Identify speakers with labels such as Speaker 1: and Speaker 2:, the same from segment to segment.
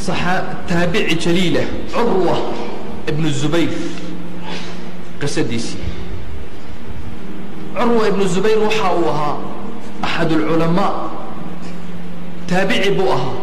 Speaker 1: taabici jaliilah curwa ibnu zubayr qisadiisii curwa ibnu zubayr waxa uu ahaa axad اlculamaa taabici buu ahaa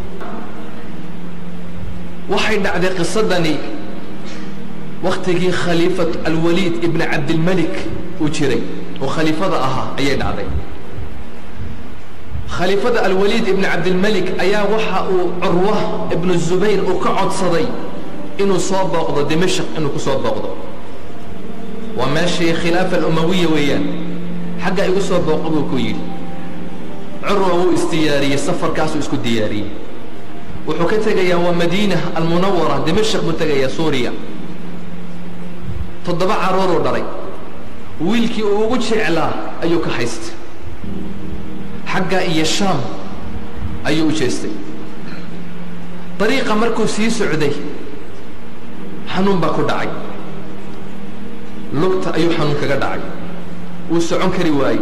Speaker 1: waxay dhacday qisadani waktigii khaliifat alwaliid ibn cabdilmalik uu jiray oo khaliifada ahaa ayay dhacday khaliifada alwaliid ibn cabdilmalik ayaa waxa uu curwa ibnu zubayr uu ka codsaday inuu soo booqdo dimashq inuu ku soo booqdo waa meeshii khilaafa alumawiya weeyaan xagga igu soo booqo buu ku yidhi curwa wuu isdiyaariyey safarkaasuu isku diyaariyey wuxuu ka tegayaa waa madiina almunawara dimashq buu tegayaa suuriya toddoba caruuruu dhalay wiilkii uu ugu jeclaa ayuu ka haystay xagga iyo shaam ayuu u jeestay dariiqa markuu sii socday xanuun baa ku dhacay lugta ayuu xanuun kaga dhacay wuu socon kari waayey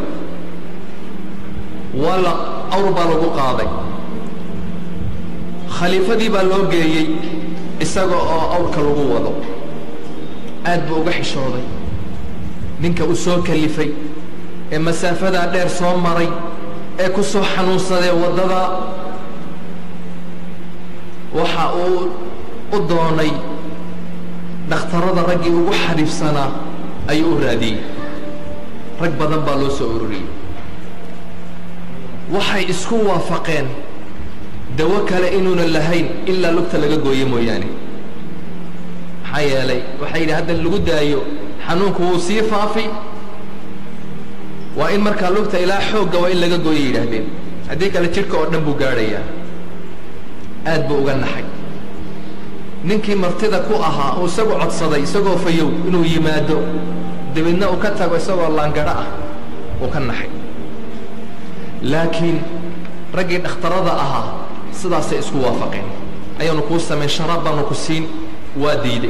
Speaker 1: waa la awr baa lagu qaaday khaliifadii baa loo geeyey isaga oo awrka lagu wado aad buu uga xishooday ninka uu soo kalifay ee masaafadaa dheer soo maray ee ku soo xanuunsadee waddada waxa uu u doonay dhakhtarada raggii ugu xariifsanaa ayuu u raadiyey rag badan baa loo soo ururiyey waxay isku waafaqeen dawo kale inuunan lahayn ilaa lugta laga gooye mooyaane maxaa yeelay waxay yidhi hadda lagu daayo xanuunku wuu sii faafi waa in markaa lugta ilaa xoogga waa in laga gooya yidhaahdeen haddii kale jidhka oo dhan buu gaadhayaa aad buu uga naxay ninkii martida ku ahaa uu isagu codsaday isagoo fayow inuu yimaado dabeedna uu ka tago isagoo laangadho ah uu ka naxay laakiin raggii dhakhtarada ahaa sidaasay isku waafaqeen ayaanu kuu samayn sharaab baanu ku siin waa diiday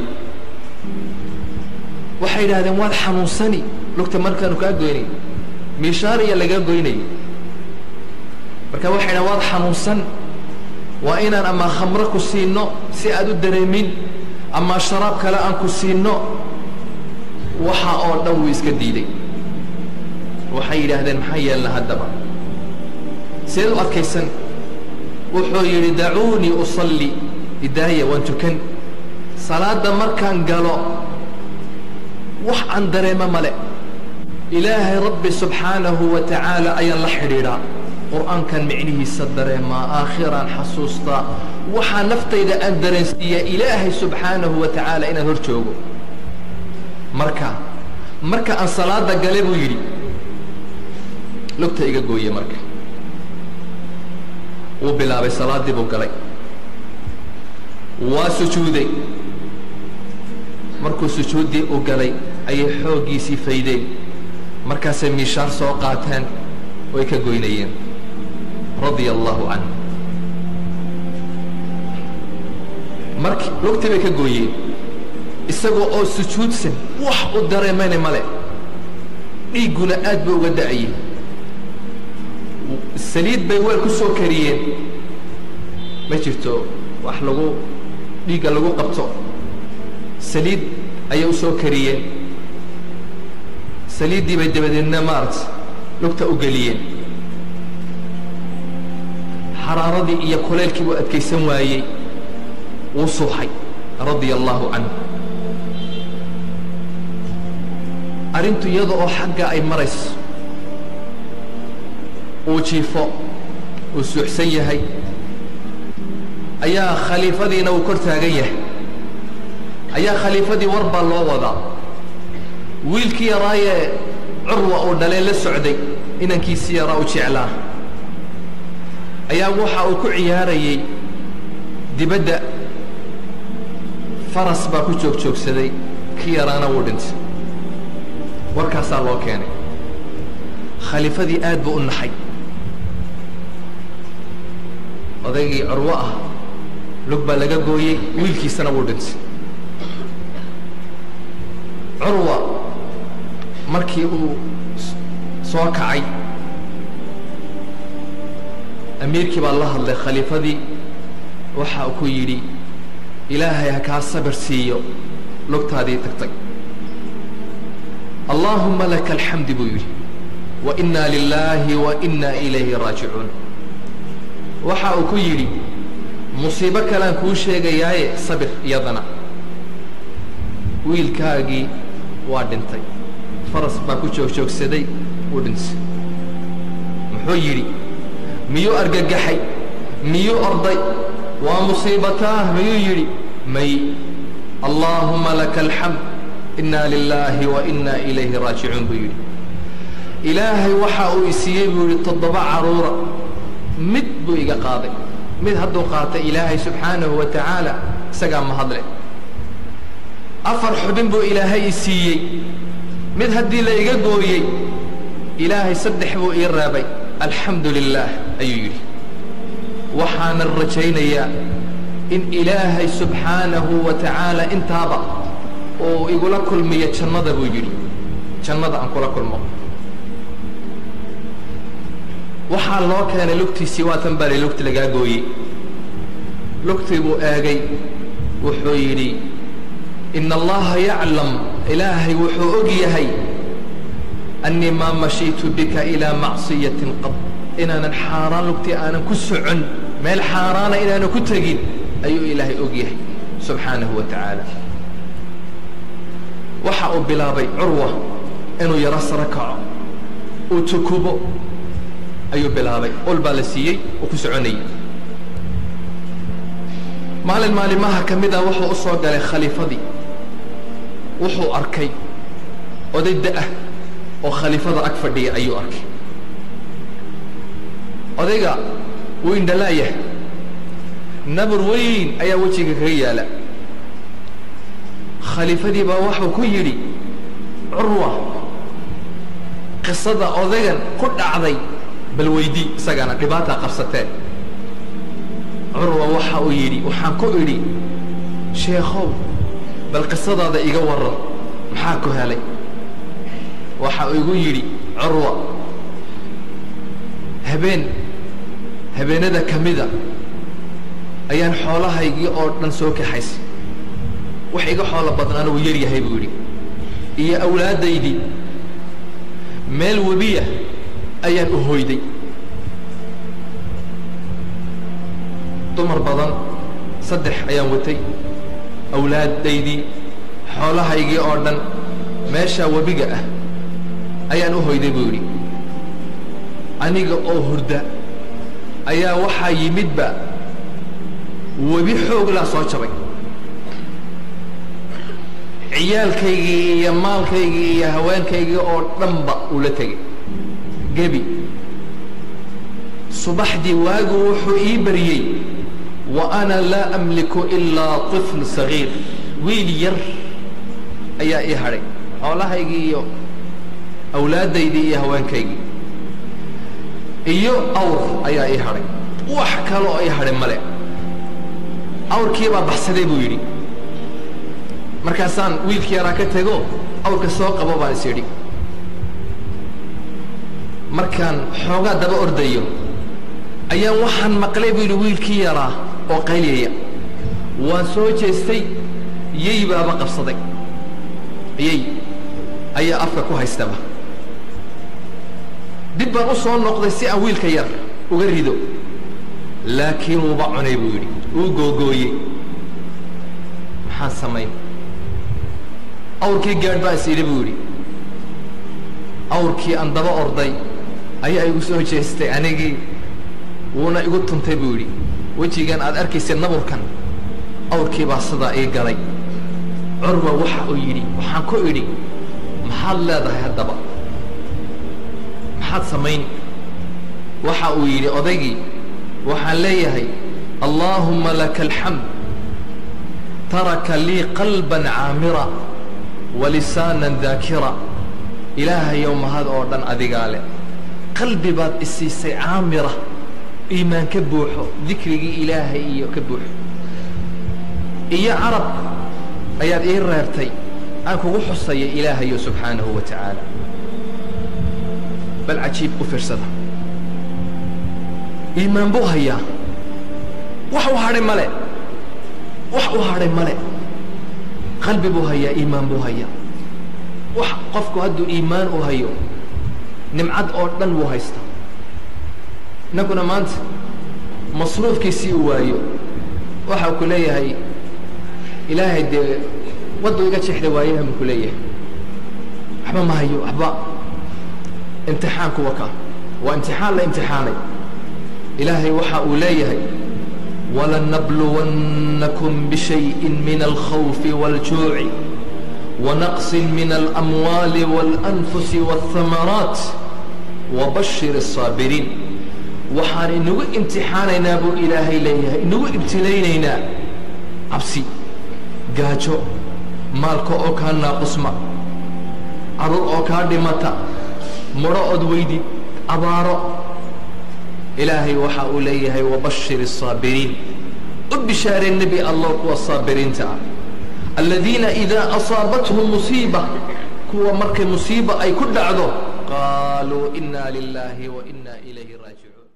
Speaker 1: waxay yidhahdeen waad xanuunsani lugta markaanu kaa goynay miishaariya lagaa goynay marka waxay dhahen waad xanuunsan waa inaan amaa khamro ku siinno si aad u dareemin amaa sharaab kale aan ku siinno waxa oo dhan wuu iska diiday waxay yidhaahdeen maxaa yeelna haddaba seed u adkaysan wuxuu yidhi dacuunii usalli idaaya waan tukan salaadda markaan galo wax aan dareemo male ilaahay rabbi subxaanahu wa tacaala ayaan la xidhiidhaa qur'aankan micnihiisa dareemaa aakhiraan xasuustaa waxaa naftayda aan dareensiiyaa ilaahay subxaanahu wa tacaala inaan hor joogo marka marka aan salaada gale buu yidhi lugta iga gooye marka wuu bilaabay salaaddii buu galay waa sujuuday markuu sujuuddii u galay ayay xooggiisii faydeen markaasay miishaar soo qaateen oo ay ka goynayeen radia allahu canhu marki lugtii bay ka gooyeen isagoo oo sujuudsan wax u dareemayna male dhiigguna aad buu uga da'ayey saliid bay weel ku soo kariyeen ma jirto wax lagu dhiigga lagu qabto saliid ayay u soo kariyeen saliiddii bay dabadeedna maarata lugta u geliyeen xaraaradii iyo kuleylkii buu adkaysan waayey wuu suuxay radia allahu canhu arrintu iyada oo xagga ay marayso uu jiifo uu suuxsan yahay ayaa khaliifadiina uu kor taagan yahay ayaa khaliifadii war baa loo wadaa wiilkii yaraayee curwa uu dhalee la socday inankiisii yaraa u jeclaa ayaa waxa uu ku ciyaarayey dibadda faras baa ku joog joogsaday kii yaraana wuu dhintay warkaasaa loo keenay khaliifadii aad buu u naxay odaygii curwo ah lug baa laga gooyey wiilkiisana wuu dhintay curwa markii uu soo kacay amiirkii baa la hadlay khaliifadii waxa uu ku yidhi ilaahay ha kaa sabir siiyo lugtaadii tagtay allaahuma laka alxamdi buu yidhi wa inaa lilaahi wa inaa ilayhi raajicuun waxa uu ku yidhi musiibo kalean kuu sheegayaaye sabir iyadana wiilkaagii waa dhintay faras baa ku joogjoogsaday wuu dhintay muxuu yidhi miyuu argagaxay miyuu orday waa musiibataah miyuu yidhi may allaahuma laka alxamd inaa lilaahi wa inaa ilayhi raajicuun buu yidhi ilaahay waxa uu isiiyey buu yidhi toddoba carruura mid buu iga qaaday mid hadduu qaatay ilaahay subxaanahu wa tacaala isagaa mahadle afar xubin buu ilaahay i siiyey mid haddii la iga gooyey ilaahay saddex buu ii reebay alxamdu lilaah ayuu yidhi waxaanan rajaynayaa in ilaahay subxaanahu wa tacaala intaaba uu igula kulmiyo jannada buu yidhi jannada aan kula kulmo waxaa loo keenay lugtiisii waatan baa li lugti lagaa gooyey lugtii buu eegay wuxuu yidhi ina allaha yaclam ilaahay wuxuu og yahay annii maa mashiitu bika ilaa macsiyatin qad inaanan xaaraan lugtii aanan ku socon meel xaaraana inaanan ku tegin ayuu ilaahay og yahay subxaanahu wa tacaala waxa uu bilaabay curwa inuu yaro saro kaco uu tukubo ayuu bilaabay ol baa la siiyey uu ku soconayay maalin maalimaha ka mid a wuxuu u soo galay khaliifadii wuxuu arkay oday da'ah oo khaliifada ag fadhiya ayuu arkay odayga wuu indhalaayah nabur weyn ayaa wejiga kaga yaala khaliifadii baa waxuu ku yidhi curwa qisada odaygan ku dhacday bal weydii isagana dhibaataa qabsateen curwa waxa uu yidhi waxaan ku idhi sheekhow bal qisadaada iga waran maxaa ku helay waxa uu igu yidhi curwa habeen habeenada ka mida ayaan xoolahaygii oo dhan soo kaxaysay wax iga xoolo badnaana wuu yar yahay buu yidhi iyo awlaaddaydii meel webiya ayaan u hoyday dumar badan saddex ayaan watay awlaaddaydii xoolahaygii oo dhan meeshaa webiga ah ayaan u hoyday buu yidhi aniga oo hurda ayaa waxaa yimidba webi xooglaa soo jabay ciyaalkaygii iyo maalkaygii iyo haweenkaygii oo dhanba uu la tegay gebi subaxdii waagu wuxuu ii baryey wa ana laa amliku ilaa طifl sagiir wiil yar ayaa ii hadhay xoolahaygii iyo awlaaddaydii iyo haweenkaygii iyo awr ayaa ii hadhay wax kale oo ii hadhay male awrkii baa baxsaday buu yidhi markaasaan wiilkii yaraa ka tego awrka soo qabo baan is idhi markaan xoogaa daba ordayo ayaan waxaan maqlay buu yidhi wiilkii yaraa oo qayliyaya waan soo jeestay yey baaba qabsaday yey ayaa afka ku haystaba dib baan u soo noqday si aan wiilka yar uga rido laakiin wuuba cunay buu yidhi wuu googooyey maxaan samayn awrkii gaadh baan is idhi buu yidhi awrkii aan daba orday ayaa igu soo jeestay anigii wuuna igu tuntay buu yidhi wejigan aad arkaysay naburkan awrkii baa sidaa ii galay curwa waxa uu yidhi waxaan ku idhi maxaad leedahay haddaba maxaad samayn waxa uu yidhi odaygii waxaan leeyahay allaahumma laka alxamd taraka lii qalban caamira walisaanan daakira ilaahayow mahad oo dhan adigaa leh qalbi baad isiisay caamira iimaan ka buuxo dikrigii ilaahay iyo ka buuxo iyo carab ayaad ii reebtay aan kugu xusaya ilaahayo subxaanahu wa tacaala bal cajiib u fiirsada iimaan buu hayaa wax u hadhay male wax u hadhay male qalbi buu hayaa iimaan buu hayaa wax qofku hadduu iimaan u hayo nimcad oo dhan wuu haystaa innaguna maanta masruufkiisii u waayo waxa ku leeyahay ilaahay dee waddu iga jeexda waayaha buu ku leeyahay waxba ma hayo waxba imtixaanku waka waa imtixaan la imtixaanay ilaahay waxa uu leeyahay ولنبلونكم بشيء من الخوف والجوع ونقص من الأموال والأنفس والثمرات وبشر الصابرين waxaan inagu imtixaanaynaa buu ilaahay leeyahay inagu ibtilaynaynaa cabsi gaajo maalka oo kaa naaqusma caruur oo kaa dhimata mudho ood weydid abaaro ilaahay waxa uu leeyahay wabashir الصaabiriin u bishaaree nebi allah kuwa saabiriinta ah aladiina idaa asaabathum musiiba kuwa markay musiiba ay ku dhacdo qaaluu ina lilahi wa ina ilayhi raajicuun